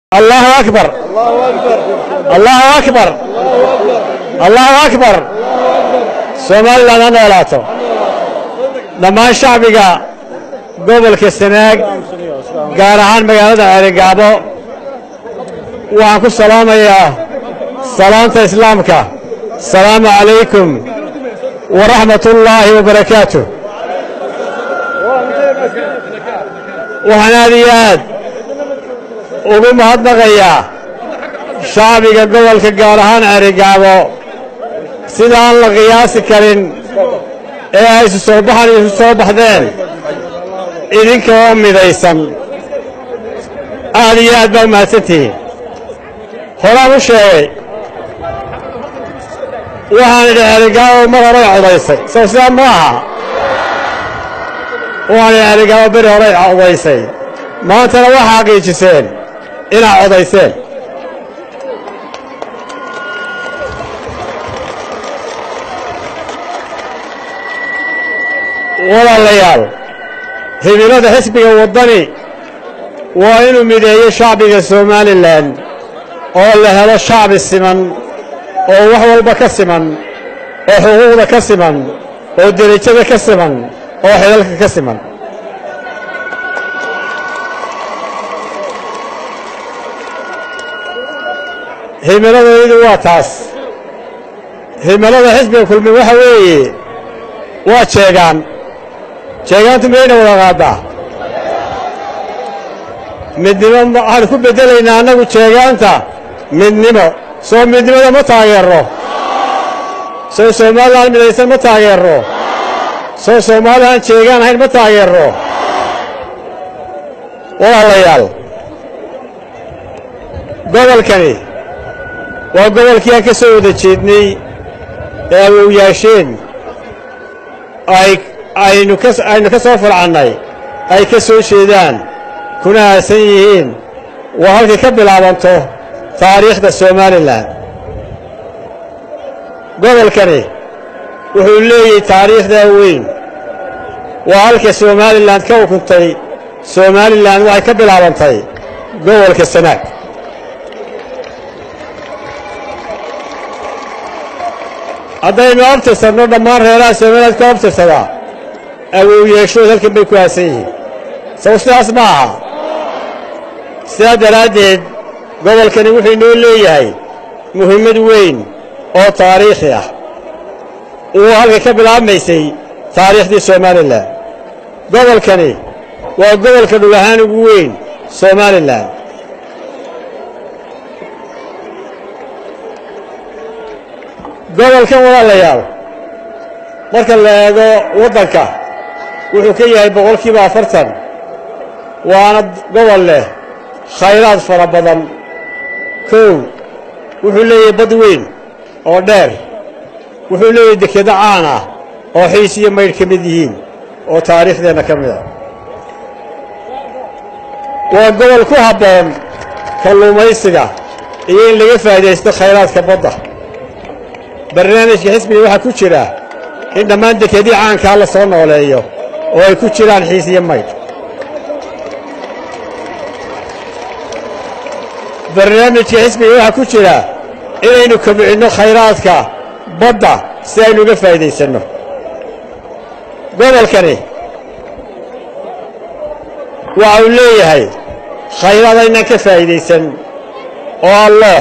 allahu akbar allahu akbar allahu akbar somaliland ha noolaato dhammaan shacbiga gobolka sanaag gaar ahaan magaalada ceerigaabo waxaan ku salaamayaa salaanta islaamka asalaamu calaykum waraxmat ullaahi wabarakaatu waxaan aad iyo aad ugu mahadnaqayaa shacbiga gobolka gaar ahaan ceerigaabo sida aan la qiyaasi karin ee ay isu soo baxan isu soo baxdeen idinka oo midaysan aad iyo aad baa u mahadsantihiin horaan u sheegay waxaan idhi ceerigaabo mar horay codaysay sow sidaa ma aha waxaan idhi ceerigaabo beri horay codaysay maantana waxaa xaqiijiseen inaad codayseen walaalayaal himilada xisbiga waddani waa inuu mideeyo shacbiga somalilan oo la helo shacbi siman oo wax walba ka siman oo xuquuqda ka siman oo derajada ka siman oo xidalka ka siman himiladaydu waa taas himilada xisbiga kulmi waxa weeye waa jeegaan jeegaantu miyayna wada qaaddaa midnimo waxaan ku beddelaynaa annagu jeegaanta midnimo soo midnimada ma taageerro soo somalilan midaysan ma taageerro soo soomaalilan jeegaan ahayn ma taageerro walaalayaal gobolkani waa gobolkii aan ka soo wada jeednay ee awowyaasheen ay aynu ka aynu ka soo farcannay ay ka soo jeedaan kuna aasan yihiin waa halkay ka bilaabanto taariikhda somalilan gobolkani wuxuu leeyahay taariikhdaa weyn waa halka somalilan ka ukuntay somalilan waxay ka bilaabantay gobolka sanaag haddaynu abtirsanno dhammaan reeraha somaliland ka abtirsadaa awowyeeshood halkan bay ku aasan yihiin saw sidaas ma aha sidaa daraaddeed gobolkani wuxuu inoo leeyahay muhimmad weyn oo taariikhi ah uu halka ka bilaabmaysay taariikhdii somalilan gobolkani waa gobolka dhul ahaan ugu weyn somalilan gobolkan walaalayaal marka la eego waddanka wuxuu ka yahay boqolkiiba afartan waana gobol leh khayraad fara badan kow wuxuu leeyahay bad weyn oo dheer wuxuu leeyahay dekedo caan ah oo xiis iyo maydh ka mid yihiin oo taariikhdeenna ka mid a waa gobol ku habboon kalluumaysiga iyo in laga faa'iidaysto khayraadka badda barnaamijka xisbiga waxaa ku jira in dhammaan dekedii caankaa la soo nooleeyo oo ay ku jiraan xiis iyo maydh barnaamijka xisbiga waxaa ku jira inaynu kobcinno khayraadka badda si aynu uga faa'iidaysanno gobolkani waxa uu leeyahay khayraad aynaan ka faa'iidaysan oo alloox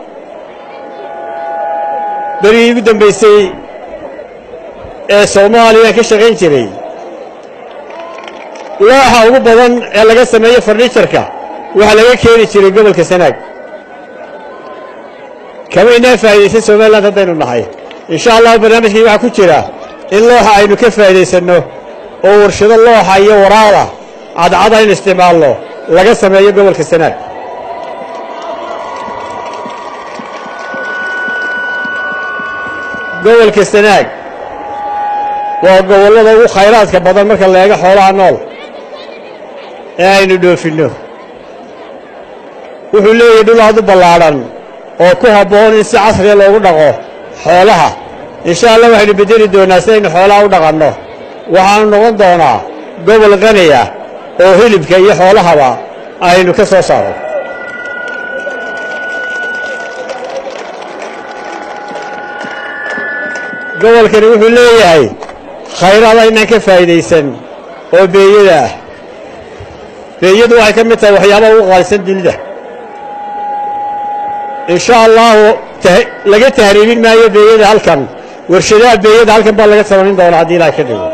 berigii ugu dambaysay ee soomaaliya ka shaqayn jiray looxa ugu badan ee laga sameeyo farnijarka waxaa laga keeni jiray gobolka sanaag kama inaan faa'iidaysan somaliland haddaynu nahay insha allahu barnaamijkii waxaa ku jira in looxa aynu ka faa'iidaysanno oo warshado looxa iyo waraada cadcad aynu isticmaalno laga sameeyo gobolka sanaag gobolka sanaag waa gobollada ugu khayraadka badan marka la eego xoolaha nool ee aynu dhoofinno wuxuu leeyahay dhul aad u ballaadhan oo ku habboon in si casriya loogu dhaqo xoolaha insha allah waxaynu beddeli doonnaa si aynu xoolaha u dhaqanno waxaanu noqon doonaa gobol qani ah oo hilibka iyo xoolahaba aynu ka soo saaro gobolkani wuxuu leeyahay khayraad aynaan ka faa'iidaysan oo beeyada ah beeyadu waxay ka mid tahay waxyaabaha ugu qaalisan dunida in sha allaahu laga tahriibin maayo beeyada halkan warshadaha beeyada halkan baa laga samayn doonaa haddii ilaah ka dhigo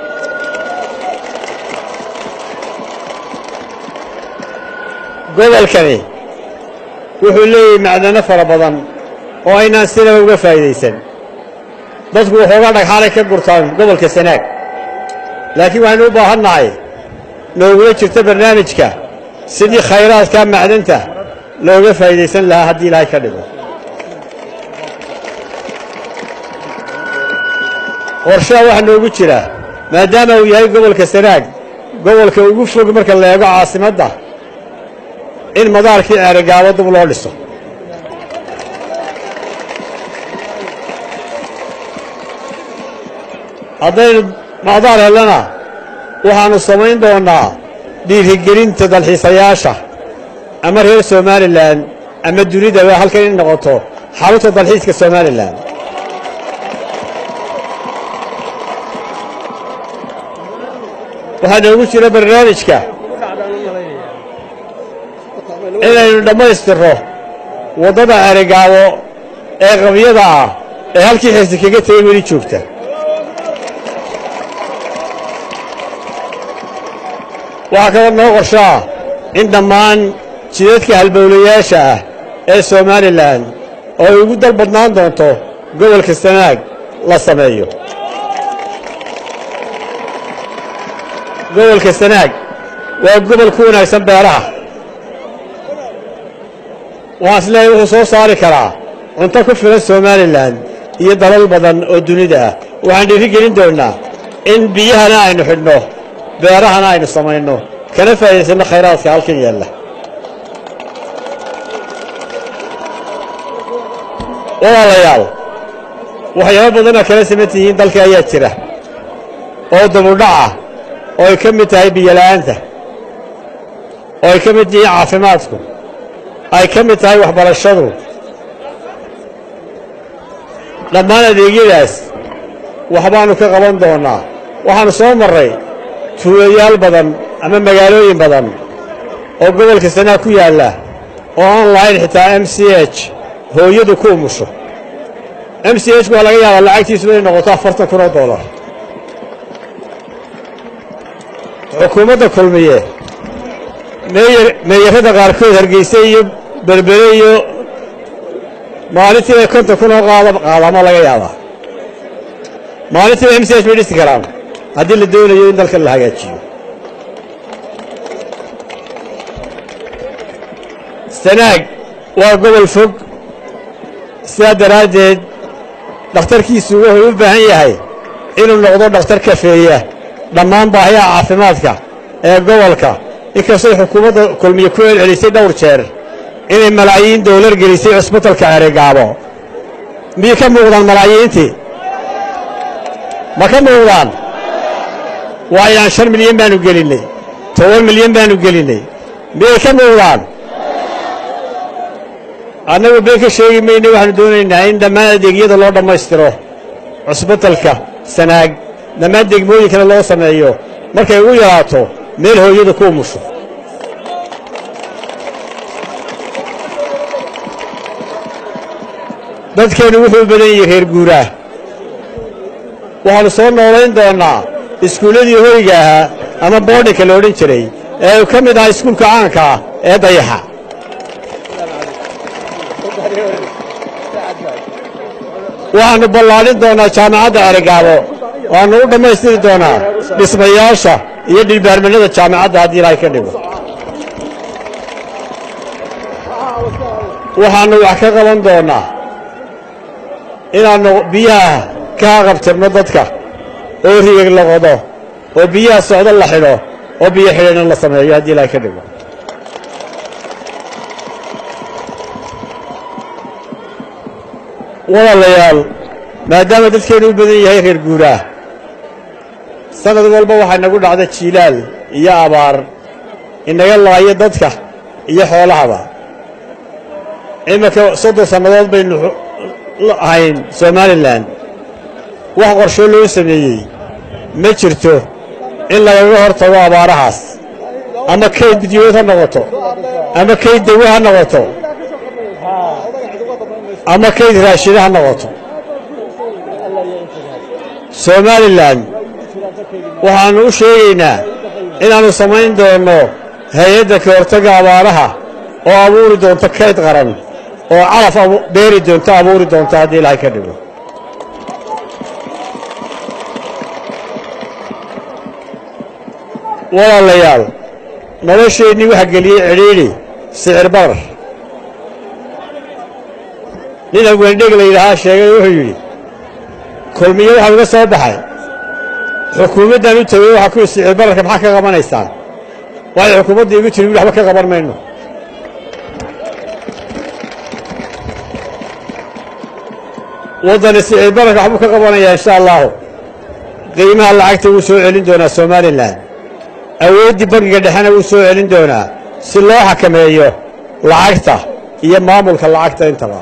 gobolkani wuxuu leeyahay macdano fara badan oo aynaan sinaba uga faa'iidaysan dadku waxoogaa dhagxaalay ka gurtaan gobolka sanaag laakiin waxaynu u baahan nahay noogula jirto barnaamijka sidii khayraadka macdanta looga faa'iidaysan lahaa haddii ilaahay ka dhigo qorshaha waxaa noogu jira maadaama uu yahay gobolka sanaag gobolka ugu fog marka la eego caasimadda in madaarkii ceerigaabo dib loo dhiso haddaynu madaar hellana waxaannu samayn doonnaa dhiirigelinta dalxiisayaasha ama reer somalilan ama dunidaba halkan in noqoto xarunta dalxiiska somalilan waxaa noogu jira barnaamijka inaynu dhammaystirro waddada ceerigaabo ee qabyada ah ee halkii xirsi kaga tegey weli joogta waxaa kaloo noo qorsho ah in dhammaan jidadka halbowlayaasha ah ee somalilan oo ay ugu dal badnaan doonto gobolka sanaag la sameeyo gobolka sanaag waa gobol ku wanaagsan beeraha waxaan is leeyahay wuxuu soo saari karaa cunto ku filan somalilan iyo dalal badan oo dunida ah waxaan dhiiri gelin doonnaa in biyahana aynu xidhno beerahana aynu samayno kana faa'iidaysanno khayraadka halkan yaalla walaalayaal waxyaabo badanoo kala siman tihiin dalka ayaa jira oo dabudhaca oo ay ka mid tahay biyola'aanta oo ay ka mid yihiin caafimaadku ay ka mid tahay waxbarashadu dhammaan adeegyadaas waxbaannu ka qaban doonnaa waxaannu soo marray tuulayaal badan ama magaalooyin badan oo gobolka sanaag ku yaalla oo aan lahayn xitaa m c h hooyadu ku umusho m c h ku waa laga yaabaa lacagtiisu inay noqoto afartan kun oo dollar xukuumadda kulmiye meeyarada qaarkood hargeyse iyo berbere iyo maalintiiba konton kun oo qaadamo laga yaabaa maalintiiba m c h bay dhisi karaan haddii la doonayo in dalkan la hagaajiyo sanaag waa gobol fog sidaa daraaddeed dhakhtarkiisu wuxuu u baahan yahay inuu noqdo dhakhtar kafeeya dhammaan baahiyaha caafimaadka ee gobolka inkastoo xukuumadda kulmiye ku celcelisay dhowr jeer inay malaayiin doolar gelisay cusbitalka ceerigaabo miyay ka muuqdaan malaayiintii ma ka muuqdaan waayaan shan milyan baanu gelinnay toban milyan baanu gelinnay miyay ka muuqdaan annagu been ka sheegi mayne waxaanu doonaynaa in dhammaan adeegyada loo dhammaystiro cusbitalka sanaag dhammaan degmooyinkana loo sameeyo markay ugu yaraato meel hooyada ku umusho dadkeennu wuxuu u badan yahay reer guuraah waxaannu soo noolayn doonnaa iskuulladii hoyga ahaa ama boodhinka la odhan jiray ee uu ka mid ahaa iskuulka caanka ah ee dayaxa waxaannu ballaadhin doonnaa jaamacadda ceerigaabo waannu u dhammaystiri doonaa dhismayaasha iyo dhilbaarmanada jaamacadda haddii ilaahay ka dhigo waxaannu wax ka qaban doonnaa inaannu biyaha ka haqabtirno dadka oo rigag la qodo oo biyaha socdo la xidho oo biyo xidhana la sameeyo haddii ilaahay ka dhigo walaalayaal maadaama dadkeennu u badan yahay reer guuraah sanad walba waxaa nagu dhacda jiilaal iyo abaar inaga laayo dadka iyo xoolahaba iminka soddon sannadood baynu ahayn somalilan wax qorsho loo sameeyey ma jirto in lagaga hor tago abaarahaas ama kayd bidyood ha noqoto ama kayd dawo ha noqoto ama kayd raashida ha noqoto somalilan waxaannu u sheegaynaa inaannu samayn doonno hay-adda ka hortagga abaaraha oo abuuri doonto kayd qaran oo calaf beeri doonto abuuri doonto haddii ilaahay ka dhigo walaalayaal nolosheennii waxa geliyey cidhiidhi sicir barar nin hawendheg la yidhaahaa sheegay wuxuu yidhi kulmiye waxaa uga soo baxay xukuumaddan u tegey waxaa ku sicir bararka maxaa ka qabanaysaan waxay xukuumadda igu tiri waxba ka qaban mayno waddani sicir bararka waxbuu ka qabanayaa insha allaahu qiimaha lacagta wuu soo celin doonaa somalilan awooddii bangiga dhexena wuu soo celin doonaa si loo xakameeyo lacagta iyo maamulka lacagta intaba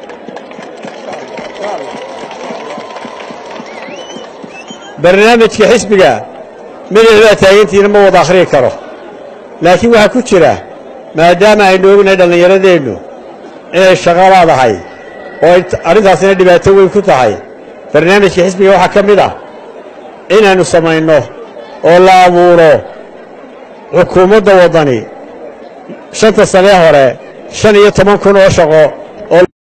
barnaamijka xisbiga midixdaa taagantiina ma wada akhriyi karo laakiin waxaa ku jira maadaama aynu ognahay dhallinyaradeennu inay shaqo laadahay oo arrintaasina dhibaato weyn ku tahay barnaamijka xisbiga waxaa ka mid ah inaannu samayno oo la abuuro xukuumadda waddani shanta sanee hore shan iyo toban kun oo shaqo